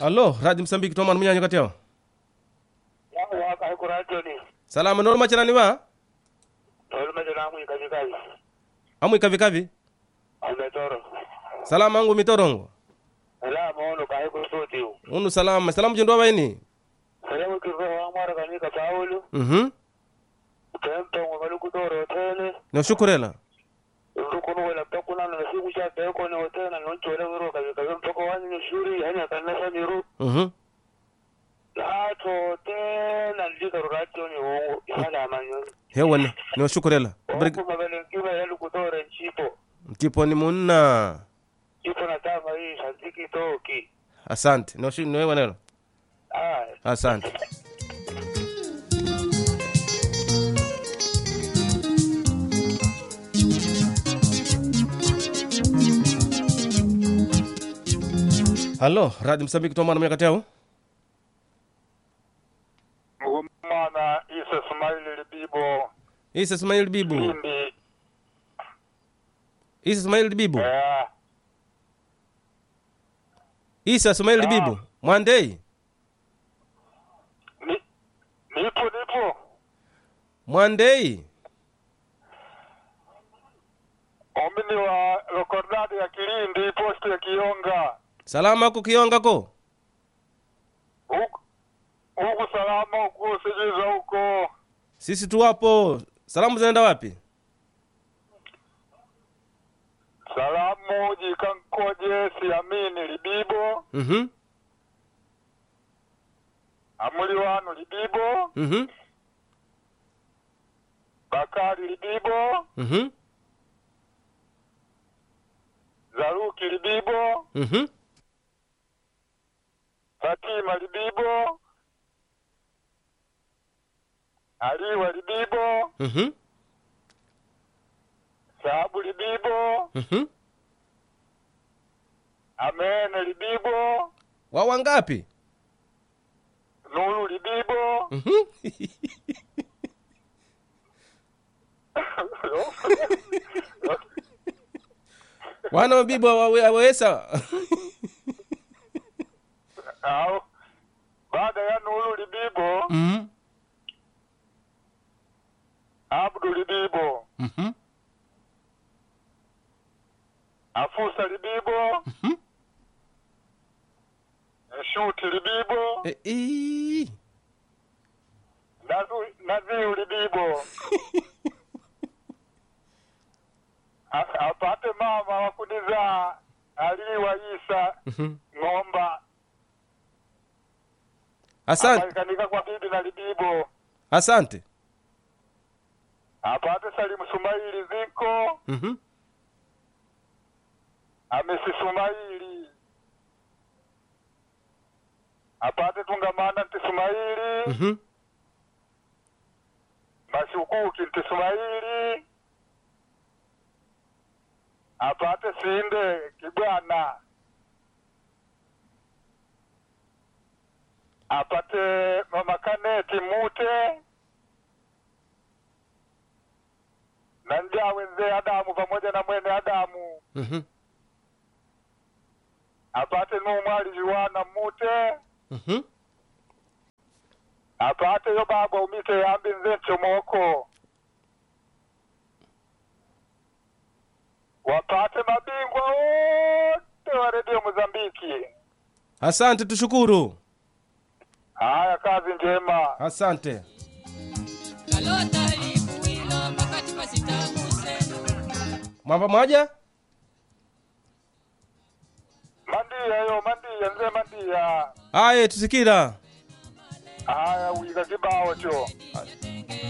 allo radio msambiki tomani munyanyo kati yao yangu waka haiku radio ni salama noro machanani wa tolu mejo na mwi kaji kaji amwi kavi kavi umetoro salama angu mitorongo ala maono ka haiku soti u unu salama salamu jendo waini salamu kirro wa mara kani ka paulu mhm tempo ngo maluku toro tele no shukurela rukunu wala takuna na siku cha teko ni hotela na nchole wiro kaji kaji mpoko wani ni shuri hanya kanasa ni ru mhm lato tena ndika radio ni wongo isala manyo hewani no shukurela Brig- Oku mabele kiba yalu kutore nchipo tipo ni munna Chipo na tama hii santiki toki asante no shu- no hewanelo Ah, asante hallo radio msambiki tomana munya kati yao ngumana isa Ismaili Libibo isa ismail bibu Lindi isa ismail bibu eh isa ismail bibu mwandei ni nipo nipo mwandei omini wa lokordadi ya Kilindi posti ya Kionga salama ako kiongako huku huku salama huku sijiza huko sisi tuwapo salamu zinaenda wapi salamu jikankoje siamini Libibo mhm amuli wanu Libibo mhm Bakari Libibo mhm Zaruki Libibo mhm Fatima Libibo Aliwa Libibo mhm Sahabu Libibo mhm Amene Libibo wawa ngapi Nuru Libibo mhm wana mabibu awawe- awawesa au baada ya Nuru Libibo mhm Abdu Libibo mhm Afusa Libibo mhm Shuti Libibo Eh, ii. Nazu- Naziu Libibo A- apate mama wakuniza aliwa Isa Mhm. ng'omba asante akaikanika kwa bibi na Libibo asante apate Salimu Sumaili ziko mhm Amisi Sumaili apate tungamana nti Sumaili mhm mashukuki nti Sumaili apate sinde kibwana apate mama kaneti mute na njawe nzee Adamu pamoja na mwene Adamu mhm apate numwali juwana mute mhm apate yo baba umite yambi nze nchomoko wapate mabingwa wote wa redio Mozambiki. asante tushukuru Haya, kazi njema. asante kalota ikuwilo makati pasitamuseno mwamba mwaja Mandia yo mandia nze mandia. aye tusikira Haya, uyiga kibao cho yete